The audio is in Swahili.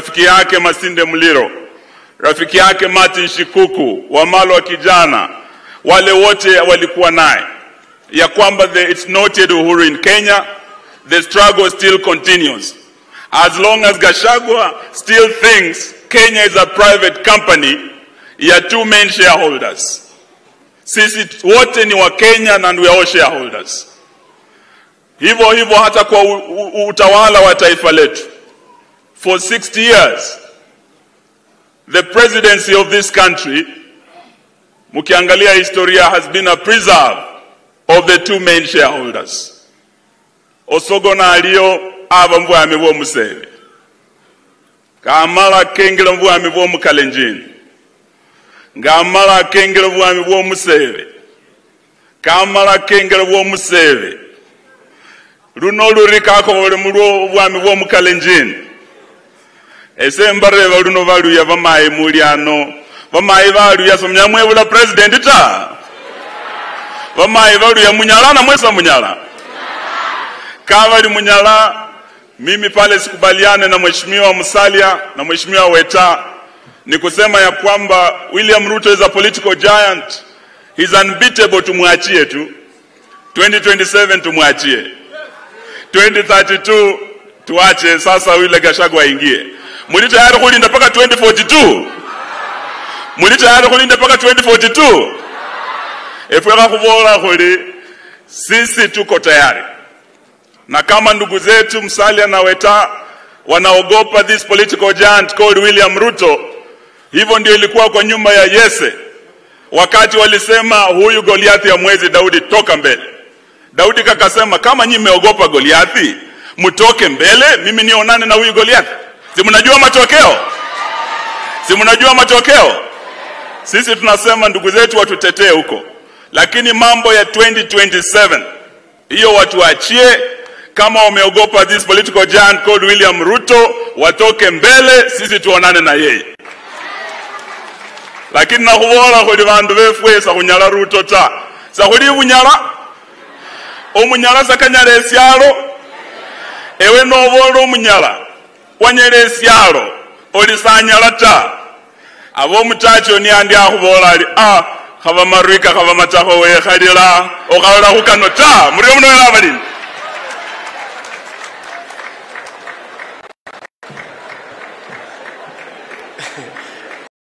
rafiki yake Masinde Muliro, rafiki yake Martin Shikuku, Wamalo wa kijana, wale wote walikuwa naye ya kwamba the, it's not yet Uhuru in Kenya, the struggle still continues. As long as Gashagwa still thinks Kenya is a private company, ya two main shareholders. Sisi wote ni wa Kenya and we are all shareholders. Hivyo hivyo hata kwa u, u, utawala wa taifa letu. For 60 years the presidency of this country mkiangalia historia has been a preserve of the two main shareholders. Osogona alio aba mbwami bw'omuseve kamala kengera obwami bw'omukalenjini ng'amala akengera obwami bw'omuseve kamala akengera bw'omuseve luno olurikako olemu lw'obwami bw'omukalenjini ese mbareba luno baluya bamayi muli ano bamayi baluya somnyamwebula president ta bamayi baluya munyala namwesa munyala kavali munyala mimi pale sikubaliane na mheshimiwa Musalia na mheshimiwa Weta ni kusema ya kwamba William Ruto is a political giant, he's unbeatable. Tumwachie tu 2027, tumwachie 2032, tuache sasa yule Gachagua aingie. Muli tayari kulinda mpaka 2042? Muli tayari kulinda mpaka 2042? Efweka kuvola kuli sisi tuko tayari na kama ndugu zetu Musalia na Weta wanaogopa this political giant called William Ruto, hivyo ndio ilikuwa kwa nyuma ya Yese wakati walisema huyu Goliathi ya mwezi Daudi, toka mbele. Daudi kakasema kama nyinyi mmeogopa Goliathi, mtoke mbele, mimi nionane na huyu Goliathi. Si mnajua matokeo? Si mnajua matokeo? Sisi tunasema ndugu zetu watutetee huko, lakini mambo ya 2027 hiyo watuachie kama wameogopa this political giant called William Ruto watoke mbele, sisi tuonane na yeye. Lakini nakhubola khuli bandu befwe sakhunyala Ruto ta sakhuli bunyala omunyala sakanyala esyalo ewe nobola omunyala wanyala esyalo oli sanyala ta aba omutachi oni andi akhubola ali ah khaba marwika khaba matakho wekhalila okhalala khukano ta muri omunowela abalini